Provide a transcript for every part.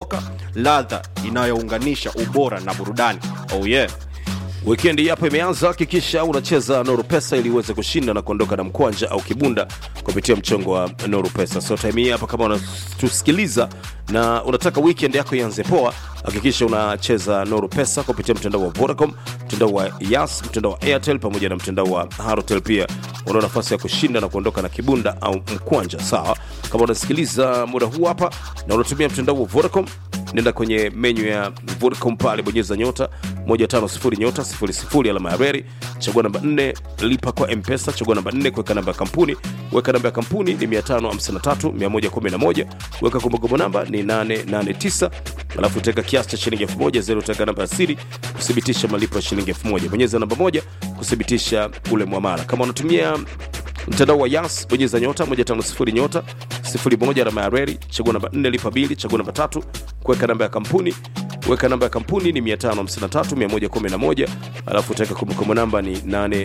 soka ladha inayounganisha ubora na burudani oh yeah Wikendi yapo imeanza, hakikisha unacheza Noru Pesa ili uweze kushinda na kuondoka na mkwanja au kibunda kupitia mchongo wa Noru Pesa. So time hii hapa, kama unatusikiliza na unataka weekend yako ianze poa, hakikisha unacheza Noru Pesa kupitia mtandao wa Vodacom, mtandao wa Yas, mtandao wa Airtel pamoja na mtandao wa Halotel. Pia una nafasi ya kushinda na kuondoka na kibunda au mkwanja. Sawa, kama unasikiliza muda huu hapa na unatumia mtandao wa Vodacom nenda kwenye menyu ya Vodacom pale, bonyeza nyota 150 nyota 00 alama ya reli, chagua namba 4, lipa kwa M-Pesa, chagua namba 4, kuweka namba ya kampuni, weka namba ya kampuni ni 553 111, weka kumbukumbu namba ni 889, alafu utaweka kiasi cha shilingi 1000, zero utaweka namba ya siri kuthibitisha malipo ya shilingi 1000, bonyeza namba moja kuthibitisha ule mwamala. Kama unatumia mtandao wa Yas bonyeza nyota 150 nyota 01 alama ya reli, chagua namba 4 lipa bili, chagua namba tatu kuweka namba ya kampuni, weka namba ya kampuni ni 553 111, alafu utaweka kumbukumbu namba ni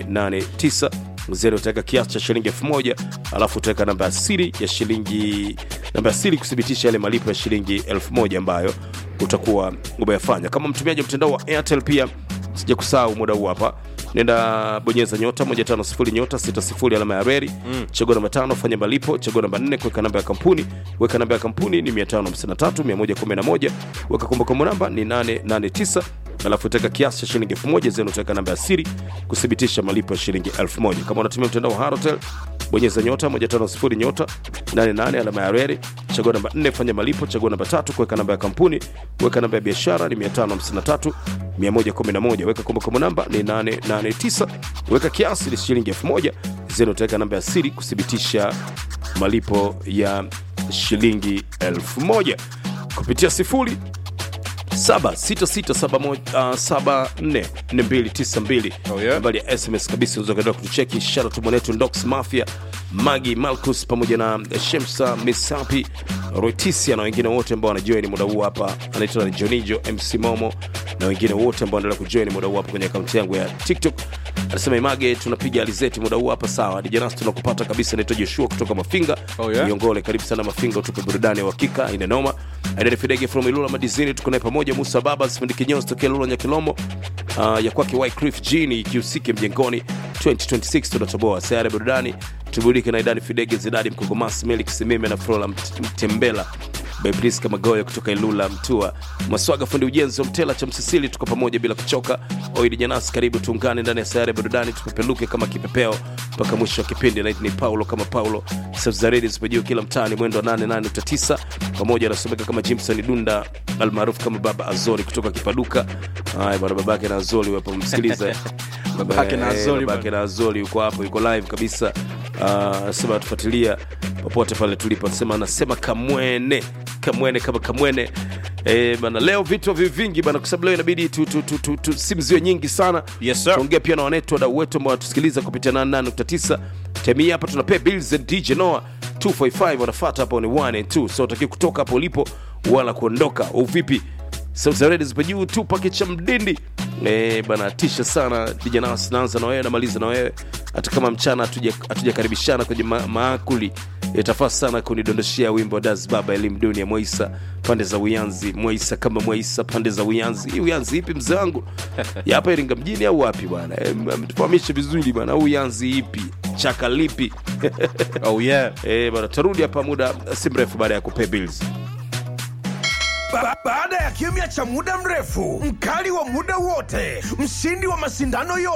889 zero utaweka kiasi cha shilingi 1000, alafu utaweka namba ya siri ya shilingi namba ya siri kuthibitisha yale malipo ya shilingi 1000 ambayo utakuwa umeyafanya. Kama mtumiaji wa mtandao wa Airtel pia sija kusahau muda huu hapa nenda bonyeza nyota 150 nyota 60 alama ya reli mm. chagua namba tano fanya malipo chagua namba 4 kuweka namba ya kampuni weka namba ya kampuni ni 553 111 weka kumbukumbu namba ni 889 alafu utaweka kiasi cha shilingi 1000 zenu utaweka namba ya siri kuthibitisha malipo ya shilingi 1000 kama unatumia mtandao wa Halotel bonyeza nyota 150 nyota 88 alama ya reli chagua namba 4 fanya malipo chagua namba tatu kuweka namba ya kampuni weka namba ya biashara ni 553 111 weka kumbukumbu namba ni 889 weka kiasi ni shilingi 1000 zenu utaweka namba ya siri kuthibitisha malipo ya shilingi 1000 kupitia sifuri 76674292 Oh, yeah. nambari ya sms kabisa unaweza kuendelea kutucheki shara tu mwanetu ndox mafia magi malcus pamoja na shemsa misapi roitisia na wengine wote ambao wanajoin muda huu hapa anaitwa na jonijo mc momo na wengine wote ambao wanaendelea kujoin muda huu hapa kwenye akaunti yangu ya tiktok anasema image tunapiga alizeti muda huu hapa sawa dijanas tunakupata kabisa naitwa joshua kutoka mafinga Oh, yeah? miongole karibu sana mafinga utupe burudani ya uhakika inenoma aidani fidege from ilula madizini tuko naye pamoja musa baba sifundi kinyozi tokea lula nyakilombo uh, ya kwake wyclif jini ikihusike mjengoni 2026 tunatoboa sayari burudani tuburudike na idani fidege zidadi mkogomasi melik simime na frola Mt- mtembela Bebriska Magoya kutoka Ilula Mtua, Maswaga fundi ujenzi wa Mtela cha Msisili, tuko pamoja bila kuchoka. Oidi Janasi, karibu tuungane ndani ya sayari ya burudani, tupepeluke kama kipepeo mpaka mwisho wa kipindi. Naiti ni Paulo kama Paulo, sauti za redio zipojuu kila mtaani, mwendo wa 88.9 pamoja, anasomeka kama Jimson Dunda almaarufu kama Baba Azori kutoka Kipaduka. Haya bwana, babake na Azori wapo msikiliza Babake na Azori babake na Azori yuko hapo, yuko live kabisa. Ah, Anasema tufuatilia popote pale tulipo, anasema anasema kamwene kamwene kama kamwene Eh, bana leo vitu vi vingi bana, kwa sababu leo inabidi tu, tu, tu, tu, tu, simu ziwe nyingi sana. Yes, sir. Tuongea pia na wanetu wadau wetu ambao wanatusikiliza kupitia 88.9 time hii hapa tunapea bills and DJ Noah 245 wanafuata hapo ni 1 and 2 so utakiwa kutoka hapo ulipo wala kuondoka au vipi? Sauti za redio zipo juu tu pake cha mdindi eh, bana tisha sana DJ Nas, naanza na wewe namaliza na wewe, hata kama mchana hatuja- hatujakaribishana kwenye ma maakuli itafaa sana kunidondoshea wimbo wa Das Baba elimu dunia Moisa pande za Uyanzi, Moisa kama Moisa pande za Uyanzi. Hii Uyanzi ipi mzee wangu? ya hapa Iringa mjini au wapi bwana? Eh, mtufahamishe vizuri bwana, au Uyanzi ipi? Chaka lipi? oh yeah eh, bwana, tarudi hapa muda si mrefu baada ya kupay bills. Ba baada ya kimya cha muda mrefu, mkali wa muda wote, mshindi wa mashindano yote